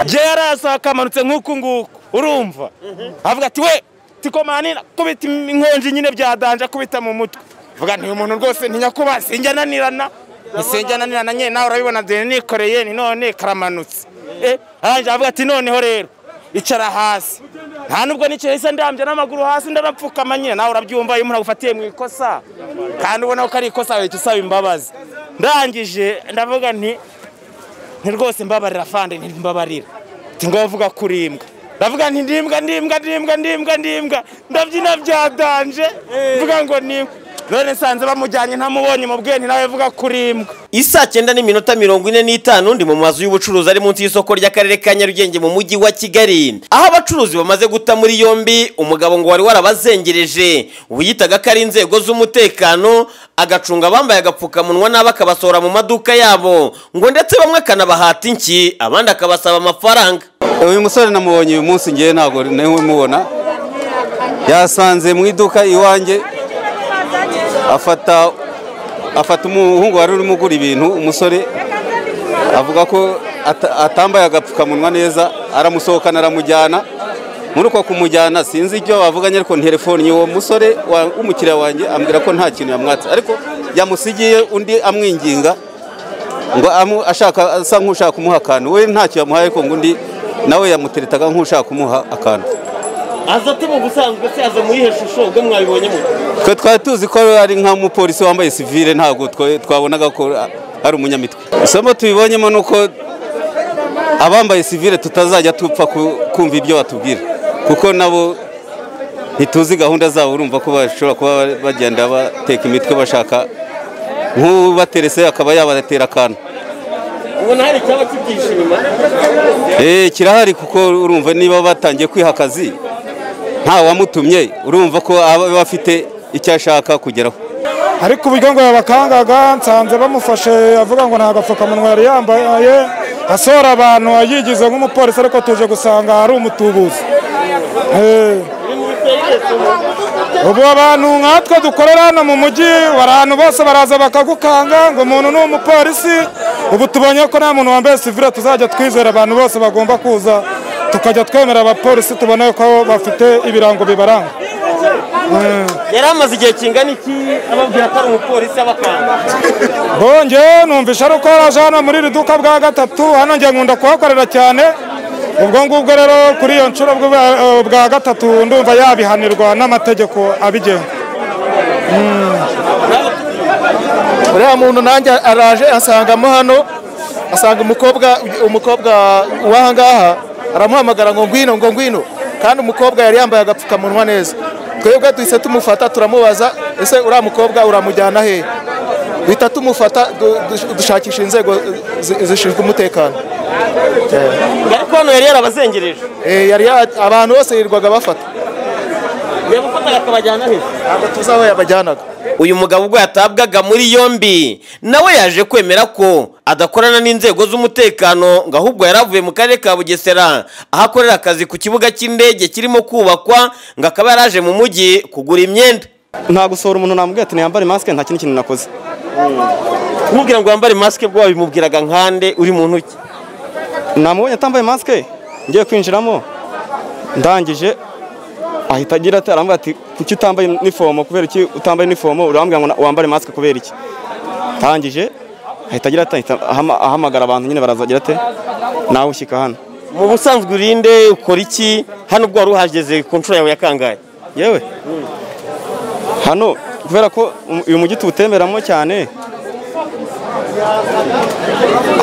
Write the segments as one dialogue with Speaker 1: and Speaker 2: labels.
Speaker 1: kaba kamanutse nk'uku nguku urumva avuga ati we tikomani kubita inkonji nyine byadanje kubita mu mutwe vuga ni umuntu rwose ntinyakuba sinjya ananirana sinjya ananirana nyine nawe urabibona dore nikoreye ni none karamanutse arangije avuga ati noneho rero icara hasi nta nubwo nicaye se ndambye n'amaguru hasi ndanapfukama nyine nawe urabyumva iyo umuntu agufatiye mu ikosa kandi ubona ko ari ikosa wahita usaba imbabazi ndangije ndavuga nti nti rwose mbabarira fande ntimbabarira ngombwa avuga kuri imbwa ndavuga nti ndimbwa ndimbwa ndimbwa ndimbwa ndimbwa ndabyina byadanje mvuga ngo ni none nsanze bamujyanye ntamubonye mu bwenge nawe avuga kuri imbwa
Speaker 2: isa cyenda n'iminota mirongo ine n'itanu ndi mu mazu y'ubucuruzi ari munsi y'isoko ry'akarere ka nyarugenge mu mujyi wa kigali aho abacuruzi bamaze guta muri yombi umugabo ngo wari warabazengereje wiyitaga ko ari inzego z'umutekano agacunga abambaye agapfukamunwa n'abo akabasohora mu maduka yabo ngo ndetse bamwe akanabahata inki abandi akabasaba amafaranga
Speaker 3: uyu musore namubonye uyu munsi ngewe ntabwo nawe mubona yasanze mu iduka iwanjye afata afata umuhungu wari urimo ugura ibintu umusore avuga ko atambaye agapfukamunwa neza aramusohokana aramujyana muri uko kumujyana sinzi ibyo bavuganye ariko telefone uwo musore w'umukiriya wanjye ambwira ko nta kintu yamwatse ariko yamusigiye undi amwinginga ngo ashaka asa nk'ushaka kumuha akantu we ntacyo yamuhaye ariko ngo undi nawe yamuteretaga nk'ushaka kumuha akantu
Speaker 2: aza ate mu busanzwe se aza muri iyo shusho ubwo mwabibonyemo
Speaker 3: twe twari tuzi ko ari nk'umupolisi wambaye sivire ntabwo twabonaga ko ari umunyamitwe isomo tubibonyemo ni uko abambaye sivire tutazajya tupfa kumva ibyo batubwira kuko nabo ntituzi gahunda zabo urumva ko bashobora kuba bagenda bateka imitwe bashaka nk'ubaterese akaba yabatera akantu
Speaker 2: ubona hari icyaba kibyihishe inyuma
Speaker 3: kirahari kuko urumva niba batangiye kwiha akazi ntawamutumye urumva ko aba afite icyo ashaka kugeraho
Speaker 4: ariko uburyo ngo yabakangaga nsanze bamufashe avuga ngo nta gapfukamunwa yari yambaye asohora abantu yigize nk'umupolisi ariko tuje gusanga hari umutubuzi ubu abantu nkatwe dukorera hano mu mujyi bari ahantu bose baraza bakagukanga ngo umuntu ni umupolisi ubu tubonye ko nta muntu wambaye sivire tuzajya twizera abantu bose bagomba kuza tukajya twemera abapolisi tubona ko bafite ibirango bibaranga
Speaker 2: yari amaze igihe kingana iki ababwira ko ari umupolisi abakanga
Speaker 4: bongeye numvisha ari uko yaraje hano muri iri duka bwa gatatu hano njye nkunda kuhakorera cyane ubwo ngubwo rero kuri iyo nshuro bwa gatatu ndumva yabihanirwa n'amategeko abigenga
Speaker 5: uriya muntu nanjye araje asangamo hano asanga umukobwa umukobwa w'ahangaha aramuhamagara ngo ngwino ngo ngwino kandi umukobwa yari yambaye agapfukamunwa neza twebwe duhise tumufata turamubaza ese uriya mukobwa uramujyana he duhita tumufata dushakisha inzego zishinzwe umutekano
Speaker 2: ariko hano yari yarabazengereje
Speaker 5: abantu bose yirirwaga bafata
Speaker 2: yabafataga akabajyana he
Speaker 5: ntabwo tuzi aho yabajyanaga
Speaker 2: uyu mugabo ubwo yatabwaga muri yombi nawe yaje kwemera ko adakorana n'inzego z'umutekano ngo ahubwo yari avuye mu karere ka bugesera aho akorera akazi ku kibuga cy'indege kirimo kubakwa ngo akaba yaraje mu mujyi kugura imyenda
Speaker 3: nta gusohora umuntu namubwiye ati ntiyambare masike nta kindi kintu nakoze
Speaker 2: kumubwira ngo wambare masike bwo wabimubwiraga nkande uri mu ntoki
Speaker 3: namubonye atambaye masike ngiye kwinjiramo ndangije ahita agira ati arambwira ati kuki utambaye inifomo kubera iki utambaye inifomo urambwira ngo wambare masike kubera iki tangije ahita agira ati ahamagara abantu nyine barazagira ati nawe ushyika hano
Speaker 2: mu busanzwe urinde ukora iki hano ubwo wari uhageze ku nshuro yawe ya kangahe
Speaker 3: yewe hano kubera ko uyu mujyi tuwutemeramo cyane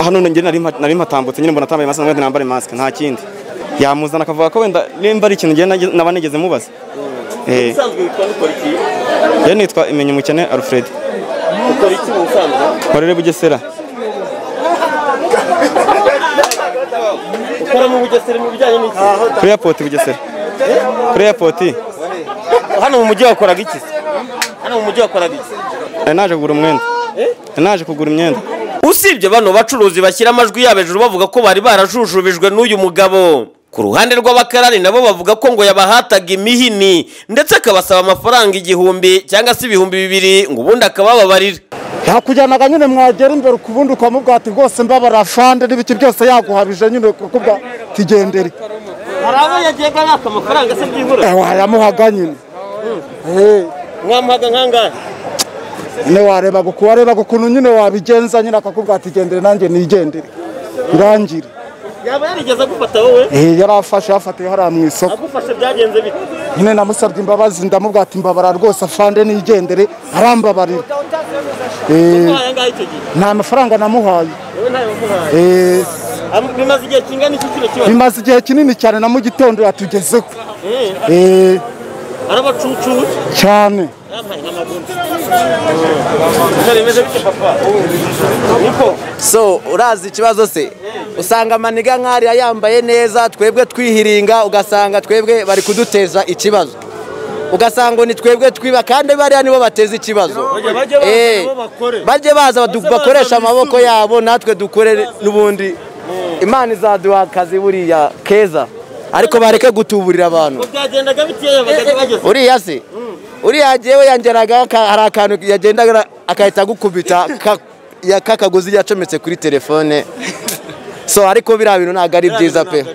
Speaker 3: hano nari mpatambutse nyine mbona atambaye masike nambare masike nta kindi yamuzana akavuga ko wenda nimba ari ikintu naba nigeze mubaza rero nitwa imenye umukene alfred korere bugesera
Speaker 2: ukora mu bugesera mu bijyanye n'iki
Speaker 3: kuri eyapoti bugesera kuri eyapoti
Speaker 2: hano mu mujyi wakoraga iki hano mu mujyi wakoraga iki
Speaker 3: nari naje kugura umwenda nari naje kugura imyenda
Speaker 2: usibye bano bacuruzi bashyira amajwi yabo hejuru bavuga ko bari barajujubijwe n'uyu mugabo ku ruhande rw'abakarani nabo bavuga ko ngo yabahataga imihini ndetse akabasaba amafaranga igihumbi cyangwa se ibihumbi bibiri ngo ubundi akabababarira
Speaker 5: yakujyanaga nyine mwagera imbere ukubundi ukamubwira ati rwose mbabara fande n'ibiki byose yaguhabije nyine kukubwa tigendere
Speaker 2: hari abo yagiye baka amafaranga se byibura
Speaker 5: Eh, wayamuhaga nyine Eh,
Speaker 2: mwamuhaga nk'angahe
Speaker 5: nyine wareba wareba ukuntu nyine wabigenza nyine akakubwira ati gendere nanjye nigendere birangire
Speaker 2: yaba yarigeze agufata wowe
Speaker 5: Eh, yari afashe yafatiye hariya mu isoko
Speaker 2: agufashe byagenze bite
Speaker 5: nyine namusabye imbabazi ndamubwira ati mbabara rwose afande nigendere arambabarira Eh,
Speaker 2: aya ngahe icyo gihe
Speaker 5: nta mafaranga namuhaye
Speaker 2: wowe ntayo wamuhaye
Speaker 5: Eh,
Speaker 2: Am- bimaze igihe kingana iki kino kibazo
Speaker 5: bimaze igihe kinini cyane na mu gitondo yatugezeho Eh,
Speaker 2: arabacucuwe
Speaker 5: cyane
Speaker 2: yampaye nk'amagundi bimeze bityo papa niko
Speaker 6: so urazi ikibazo se usanga amaniga nk'ariya yambaye neza twebwe twihiringa ugasanga twebwe bari kuduteza ikibazo ugasanga ngo ni twebwe twiba kandi bariya nibo bateza ikibazo
Speaker 2: bajye baza
Speaker 6: Eh,
Speaker 2: nabo bakore.
Speaker 6: bajye baza badu-
Speaker 2: baza
Speaker 6: bakoreshe
Speaker 2: bisubire.
Speaker 6: amaboko yabo natwe dukore n'ubundi imana izaduha akazi buriya keza ariko bareke gutuburira abantu
Speaker 2: byagendaga biteya bakajya bageze
Speaker 6: uriya se uriya yewe yangeraga aka- hari akantu yagendaga agahita agukubita ka- ya- k'akagozi yacometse kuri telefone so ariko biriya bintu ntabwo ari byiza pe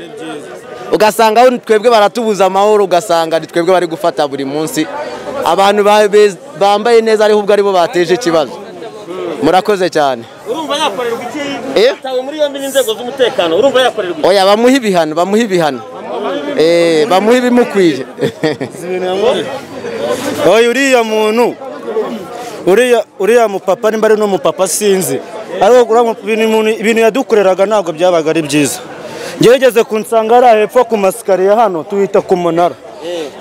Speaker 6: ugasanga aho twebwe baratubuza amahoro ugasanga ni twebwe bari gufata buri munsi abantu ba- be- bambaye neza ariho ubwo aribo bateje ikibazo murakoze cyane
Speaker 2: urumva yakorerwa iki
Speaker 6: Eh?
Speaker 2: yatawe muri yombi n'inzego z'umutekano urumva yakorerwa iki
Speaker 6: oya bamuhe ibihano bamuhe ibihano Eh, bamuhe ibimukwiye
Speaker 1: oya uriya muntu uriya uriya mupapa nimba ari n'umupapa sinzi ariko uriya ibintu umuntu- ibintu yadukoreraga ntabwo byabaga ari byiza ngerageze kunsanga ari hepfo ku masikariye hano tuhita ku munara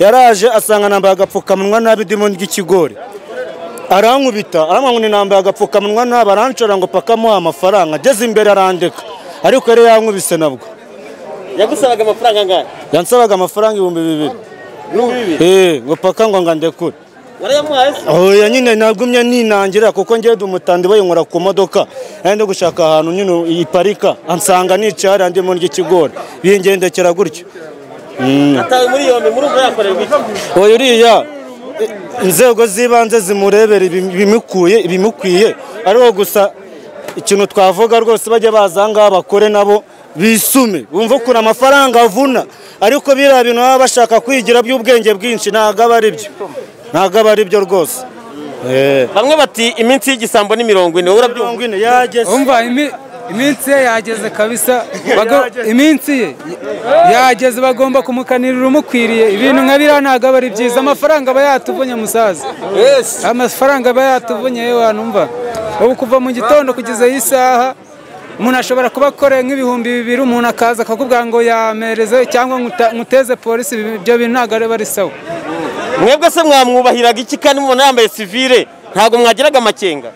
Speaker 1: yaraje asanga nambaye agapfukamunwa nabi ndimo ry'ikigori arankubita aramwanguna nambaye agapfukamunwa nabi aranshora ngo pakamuha amafaranga ageze imbere arandeka ariko yari yankubise nabwo
Speaker 2: yagusabaga amafaranga angahe
Speaker 1: yansabaga amafaranga ibihumbi bibiri
Speaker 2: n'ubu bibiri
Speaker 1: Eh, ngo paka ngo ngandekure
Speaker 2: warayamuhaye se
Speaker 1: oya nyine nagumye ninangira kuko ngiye dumutandi bayinkura ku modoka ndi gushaka ahantu nyine iparika ansanga nicara ndimo ry'ikigori bingendekera gutyo
Speaker 2: atawe muri yombi murumva yakorerwa iki
Speaker 1: oya uriya eh, inzego z'ibanze zimurebera ibim- ibimukuye ibimukwiye ariko gusa ikintu twavuga rwose bajya baza aha ngaha bakore nabo bisume bumva ukuntu amafaranga avuna ariko biriya bintu baba bashaka kwigira by'ubwenge bwinshi ntabwo aba ari byo ntabwo aba ari byo rwose Eh.
Speaker 2: bamwe bati iminsi y'igisambo ni mirongo ine wowe urabyumva
Speaker 1: mirongo ine yageze
Speaker 7: umva imi- iminsi ye yageze kabisa Bago-
Speaker 1: Yageze.
Speaker 7: iminsi ye yageze bagomba kumukanirira umukwiriye ibintu nka biriya ntabwo aba ari byiza amafaranga aba yatuvunye musaza amafaranga aba yatuvunye yewe wanumva ubu kuva mu gitondo kugeza iyi saha umuntu ashobora kuba akoreye nk'ibihumbi bibiri umuntu akaza akakubwira ngo yamereze cyangwa nguta- nguteze polisi ibi- ibyo bintu ntabwo ari ari sawa
Speaker 2: mwebwe se mwamwubahiraga iki kandi mubona yambaye sivire ntabwo mwagiraga amakenga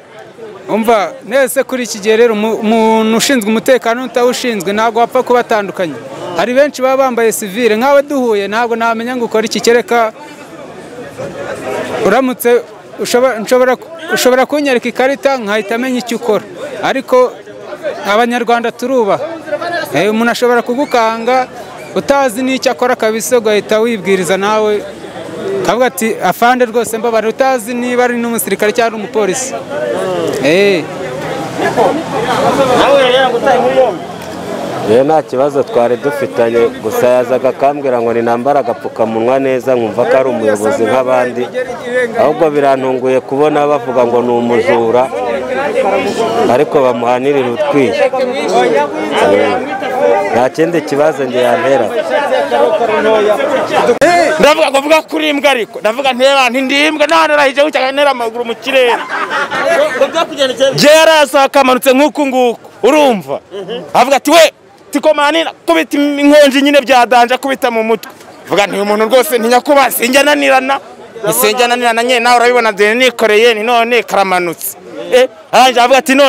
Speaker 7: umva nese kuri iki gihe rero umu- umuntu ushinzwe umutekano n'utawushinzwe ntabwo wapfa kubatandukanya hari benshi baba bambaye sivire nkawe duhuye ntabwo namenya ngo ukora iki kereka uramutse ushobora- nshobora ku- ushobora kunyereka ikarita nkahita amenya icyo ukora ariko abanyarwanda turubaha Eh, umuntu ashobora kugukanga utazi n'icyo akora kabisa ugahita wibwiriza nawe kavuga ati afande rwose mbabare utazi niba ari n'umusirikare cyangwa ari umupolisi Eh.
Speaker 2: nawe yari yaragutaye muri yombi
Speaker 8: rero nta kibazo twari dufitanye gusa yazaga akambwira ngo ninambara agapfukamunwa neza nkumva ko ari umuyobozi nk'abandi ahubwo birantunguye kubona bavuga ngo ni umujura ariko bamuhanirira utwiye nta kindi kibazo njye yantera
Speaker 9: ndavuga ngo vuga kuri imbwa ariko ndavuga nteba nti ndi imbwa nanarahije gucyaga ntera amaguru mu kirere
Speaker 2: ngo byakugendekeye bite?
Speaker 9: je yarasohoka amanutse nk'uku nguku urumva avuga ati we tikomanira kubita inkonji nyine byadanje akubita mu mutwe vuga nti uyu muntu rwose ntinya kuba sinjya ananirana sinjya ananirana nyine nawe urabibona deni nikoreye ni none karamanutse eh arangije avuga ati none